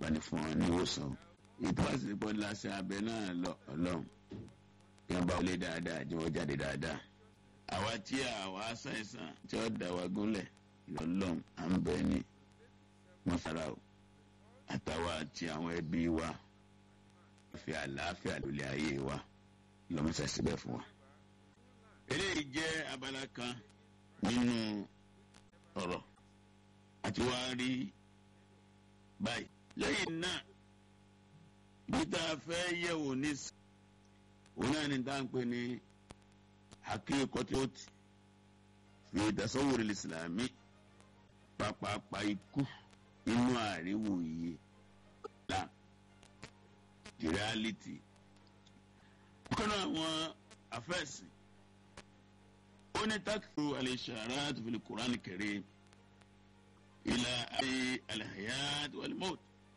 bani fún wọn ní ìwòsàn ètò àsìkò láṣẹ abẹ náà lọ Ọlọ́run kí wọn bá wọlé dáadáa tí wọn jáde dáadáa àwa tí àwa ṣàìsàn tí ó dá wa gúnlẹ̀ lọ́lọ́run à ń bẹ ní mọ́sára o àtàwa àti àwọn ẹbí wa fi àlàáfíà lólè ayé wa lọ́mọ́sá síbẹ̀ fún wa. eléyìí jẹ́ abala kan nínú ọ̀rọ̀ àti wá rí báyìí. lẹ́yìn náà bí tá a fẹ́ yẹ̀wò ní òun náà ní tá à ń pè ní hakíkọ́tíọ́tì fi tasawwur ìsìlámì pápápá ikú inú àríwòye la the reality. ọ̀kan náà àwọn afẹ́sìn ó ní takfu al-isharat fil Qur'an al-Karim ila ayé al-hayat wal-maut.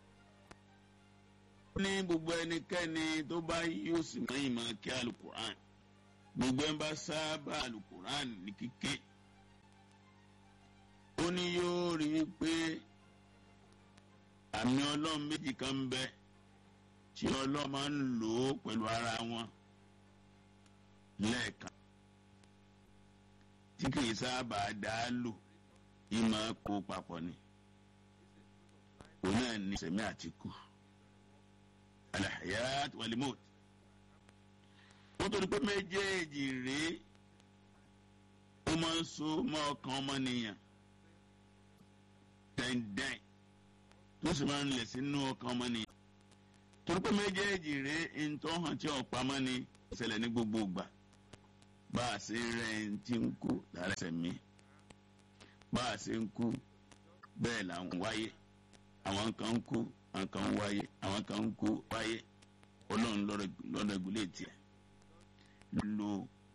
ó ní gbogbo ẹnikẹ́ni tó bá yóò sì máa yìí máa kí alukur'an gbogbo ẹ̀ bá sábà alukur'an ní kíké ó ní yóò rí i pé àmì ọlọ́run méjì kan ń bẹ tí ọlọ́run máa ń lò ó pẹ̀lú ara wọn lẹ́ẹ̀kan tí kì í sábà dá lò yìí máa kó papọ̀ ni òun náà ní sẹ̀mí àti kú alahayat walimot wọ́n tó di pé méjèèjì rèé ó máa ń so mọ́ ọkàn ọmọnìyàn dẹ́ndẹ́n tó sì máa ń lẹ̀ sínú ọkàn ọmọnìyàn torí pé méjèèjì rèé ntọ́ hàn tí ọ̀pá mọ́ ni ìṣẹ̀lẹ̀ ní gbogbo ìgbà bá a ṣe rẹ̀ ń tí ń kú lára ẹsẹ̀ mi bá a ṣe ń kú bẹ́ẹ̀ là ń wáyé àwọn kan ń kú àwọn kan ń wáyé àwọn kan ń kú wáyé ọlọ́run lọ́dọ̀ ìgbìlẹ̀ tiẹ̀ lo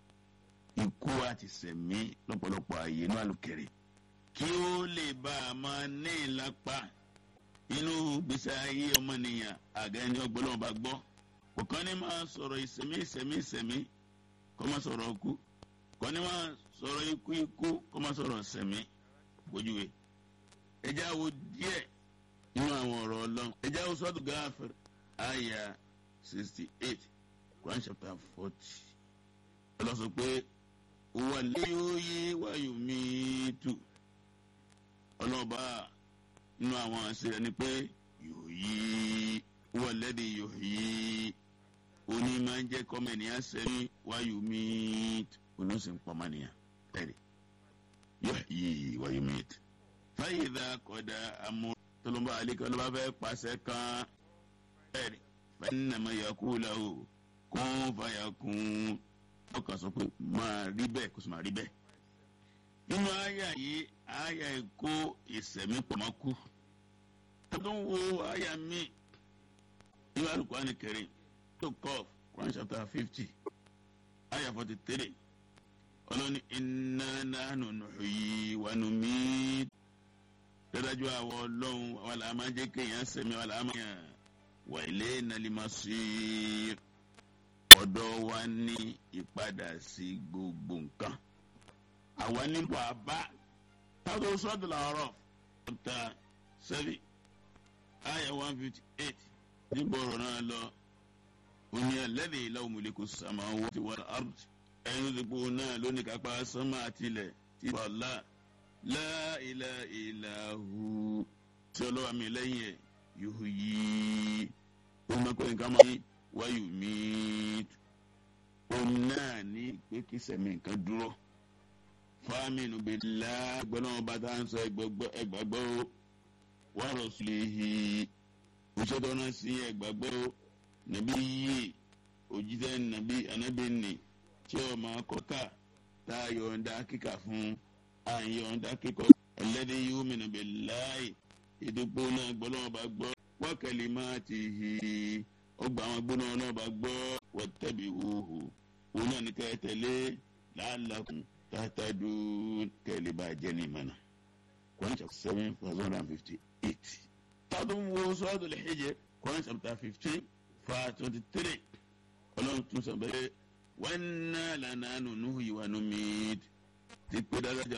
ikú àti sẹ̀mí lọ́pọ̀lọpọ̀ ààyè inú àlùkẹ́rẹ́ kí ó lè bá a máa ní ìlápá inú gbèsè ayé ọmọnìyàn àgẹ́ni ọgbọ́n bá gbọ́ kọ̀ọ̀kan ní máa sọ̀rọ̀ ìsẹ̀mí ìsẹ̀mí ìsẹ̀mí kọ́ máa sọ̀rọ̀ ọkú kọ́ ní máa sọ̀rọ̀ ikú ikú kọ́ máa sọ̀rọ̀ sẹ̀mí bójúwe ẹjẹ́ àwo díẹ̀ nínú àwọn ọ̀rọ̀ ọlọ́run ẹjẹ́ àwo sọ́dún gáfẹ́rẹ́ àyà sixty eight Quran chapter forty ọlọ́sọ pé wà léyóyé wáyò míìtù ọlọ́ba nínú àwọn àṣẹ rẹ̀ ni pé yóò yí wà lẹ́dí yóò yí oní máa ń jẹ́ kọ́mẹ̀nìyàn sẹ́ni wáyò míìtù oníṣẹ́ ń pọ́nmánìyàn ẹ̀rí yóò yí wáyò míìtù. fáyidà kọ́dà amú tọ́lọ́mbà àlíkà ló bá fẹ́ pàṣẹ kan ẹ̀rí fẹ́ẹ́nàmọ́ yakú làwọ̀ kún fàyàkùn ọkàn sọ pé máa rí bẹ́ẹ̀ kó sì máa rí bẹ́ẹ̀. nínú àyà yìí àyà èkó ìsẹ̀mí pọ̀mọ́kú. tọ́tún wo àyà mi nínú Al-Qur'an Karim tó kọ́ Quran chapter fifty àyà forty three ọlọ́ni inna nahnu nuhyi wa numit. dájú àwọn ọlọ́run àwọn làá máa jẹ́ kéèyàn sẹ̀mí àwọn làá máa yàn wa ilayna al-masir ọ̀dọ̀ wa ní ìpadà sí gbogbo nǹkan. àwa nílò àbá táwọn sọ́dọ̀ làárọ̀ chapter seven ayah one fifty eight níbo ọ̀rọ̀ náà lọ òní alladhi lahu mulku samawati wal ard ẹni tó ti pò náà lónìí kápá sánmà àtìlẹ̀ tí wàhálà la ilaha illa hu tí ọlọ́wà mi lẹ́yìn ẹ̀ yóò yí ó máa pẹ́ nǹkan máa yí wáyù míìtù òun náà ní pé kí sẹ̀mí nǹkan dúró fámìnù bìlá gbọ́dọ̀ bá tá à ń sọ ẹgbàgbọ́ wà rọ̀sùlẹ̀hì òṣèlú náà sí ẹgbàgbọ́ nàbí yìí òjíṣẹ́ nàbí anábìnì tí ó máa kọ́ka tá a yọ̀ǹda kíkà fún a yọ̀ǹda kíkọ́ ẹlẹ́dẹ̀ yóò mìíràn bìláì ìdúpọ̀ náà gbọ́dọ̀ bá gbọ́ wákàlì máa ti hì í ọgbà àwọn gbóná náà bá gbọ́ wọ́tẹ́bí wòhù òun náà ní kẹ́ tẹ̀lé làálàkùn tàtàdù kẹ́lẹ́ bá jẹ́ ní ìmọ̀nà. Quran chapter seven verse one hundred and fifty eight. tádùn wo sọ́ọ́dù lè hijr Quran chapter fifteen verse twenty three ọlọ́run tún sọ bẹ́ẹ̀ wọ́n ná lànà nùnú ìwà nùmí ti pé dáadáa